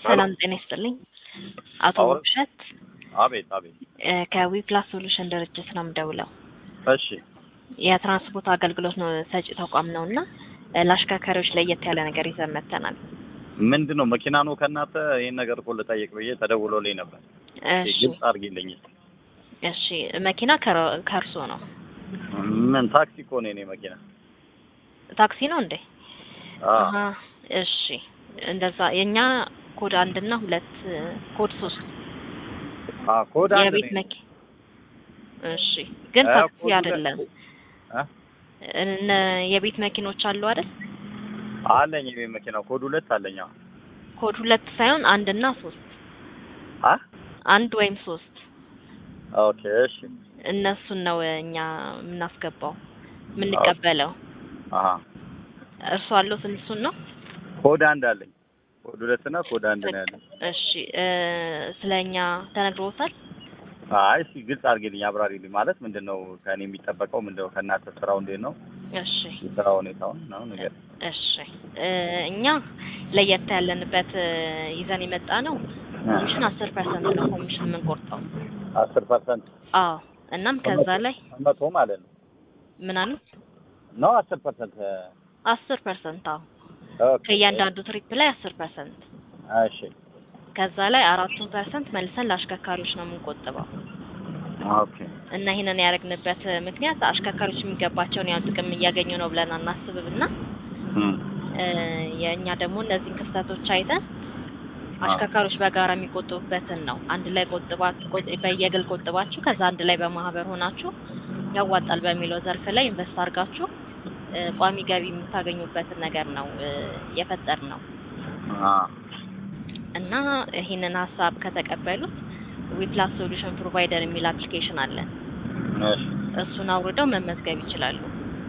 ሰላም ጤና ይስጥልኝ። አቶ አዎ። ውብሸት አቤት አቤት። እ ከዊፕላስ ሶሉሽን ድርጅት ነው የምደውለው። እሺ የትራንስፖርት አገልግሎት ነው ሰጪ ተቋም ነው እና እ ለአሽከርካሪዎች ለየት ያለ ነገር ይዘን መጥተናል። ምንድን ነው መኪና ነው ከእናንተ? ይህን ነገር እኮ ልጠይቅ ብዬ ተደውሎልኝ ነበር። እሺ ግልጽ አድርጊልኝ። እሺ መኪና ከረ- ከእርሶ ነው? ምን ታክሲ እኮ ነው የኔ መኪና። ታክሲ ነው እንዴ? አዎ። አሀ፣ እሺ እንደዛ የኛ ኮድ አንድ እና ሁለት እ ኮድ ሶስት አዎ፣ ኮድ አንድ የቤት ነኝ። መኪ እሺ ግን አ፣ ታክሲ ኮድ ሁለት- አይደለም። አ? እነ የቤት መኪኖች አሉ አይደል? አለኝ የቤት መኪና ኮድ ሁለት አለኝ። አዎ። ኮድ ሁለት ሳይሆን አንድ እና ሶስት አ አንድ ወይም ሶስት ኦኬ እሺ። እነሱን ነው እኛ የምናስገባው የምንቀበለው። አሀ እርሱ አለው እሱን ነው። ኮድ አንድ አለኝ። ኮድ ሁለት እና ኮድ አንድ ነው ያለኝ። እሺ እ ስለ እኛ ተነግሮታል? አይ እስኪ ግልጽ አድርጊልኝ፣ አብራሪልኝ። ማለት ምንድን ነው ከእኔ የሚጠበቀው? ምንድን ነው ከእናንተ ስራው እንዴት ነው? እሺ የስራ ሁኔታውን ነው ነገር እሺ እ እኛ ለየት ያለንበት እ ይዘን የመጣ ነው ኮሚሽን አስር ፐርሰንት ነው ኮሚሽን የምንቆርጠው። አስር ፐርሰንት አዎ እናም ከዛ ላይ መቶ ማለት ነው ምን አሉ ነው አስር ፐርሰንት አስር ፐርሰንት አዎ ከእያንዳንዱ ትሪፕ ላይ አስር ፐርሰንት እሺ ከዛ ላይ አራቱን ፐርሰንት መልሰን ለአሽከርካሪዎች ነው የምንቆጥበው ኦኬ እና ይህንን ያደረግንበት ምክንያት አሽከርካሪዎች የሚገባቸውን ያው ጥቅም እያገኙ ነው ብለን አናስብም እና እም እ የእኛ ደግሞ እነዚህን ክፍተቶች አይተን አሽከርካሪዎች በጋራ የሚቆጥቡበትን ነው አንድ ላይ ቆጥባችሁ ቆጥ- በየግል ቆጥባችሁ ከዛ አንድ ላይ በማህበር ሆናችሁ ያዋጣል በሚለው ዘርፍ ላይ ኢንቨስት አድርጋችሁ እ ቋሚ ገቢ የምታገኙበትን ነገር ነው እ የፈጠር ነው አ እና ይህንን ሀሳብ ከተቀበሉት ዊፕላስ ሶሉሽን ፕሮቫይደር የሚል አፕሊኬሽን አለን። እሺ እሱን አውርደው መመዝገብ ይችላሉ።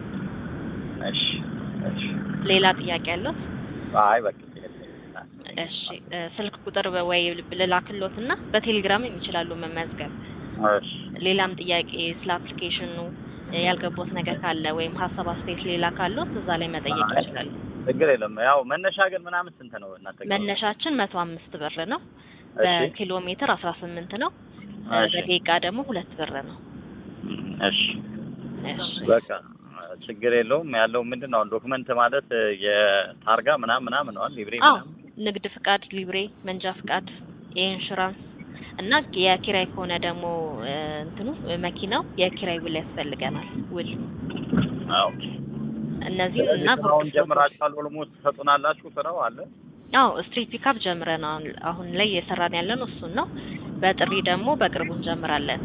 እሺ እሺ ሌላ ጥያቄ ያለው? አይ በቃ እሺ እ ስልክ ቁጥር በ- ወይ ልላክሎት እና በቴሌግራምም ይችላሉ መመዝገብ። እሺ ሌላም ጥያቄ ስለ አፕሊኬሽኑ እ ያልገቦት ነገር ካለ ወይም ሀሳብ አስተያየት ሌላ ካለዎት እዛ ላይ መጠየቅ አይ። ይችላሉ። ችግር የለም። ያው መነሻ ግን ምናምን ስንት ነው እናንተ ጋር? መነሻችን መቶ አምስት ብር ነው። እሺ በኪሎ ሜትር አስራ ስምንት ነው። እ እሺ በደቂቃ ደግሞ ሁለት ብር ነው። እም እሺ እሺ በቃ ችግር የለውም። ያለው ምንድን ነው ዶክመንት ማለት የታርጋ ምናምን ምናምን ነው ሊብሬ አዎ ምናምን ንግድ ፍቃድ፣ ሊብሬ፣ መንጃ ፍቃድ፣ የኢንሹራንስ እና የኪራይ ከሆነ ደግሞ እ እንትኑ እ መኪናው የኪራይ ውል ያስፈልገናል። ውል ኦኬ። እነዚህ እና ስለዚህ ስራውን ጀምራችኋል? ኦልሞስት ትሰጡናላችሁ? ስራው አለ? አዎ ስትሪት ፒካፕ ጀምረናል። አሁን ላይ እየሰራን ያለን እሱን ነው። በጥሪ ደግሞ በቅርቡ እንጀምራለን።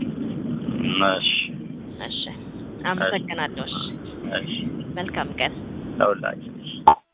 እሺ እሺ አመሰግናለሁ። እሺ እሺ መልካም ቀን። ለሁላችን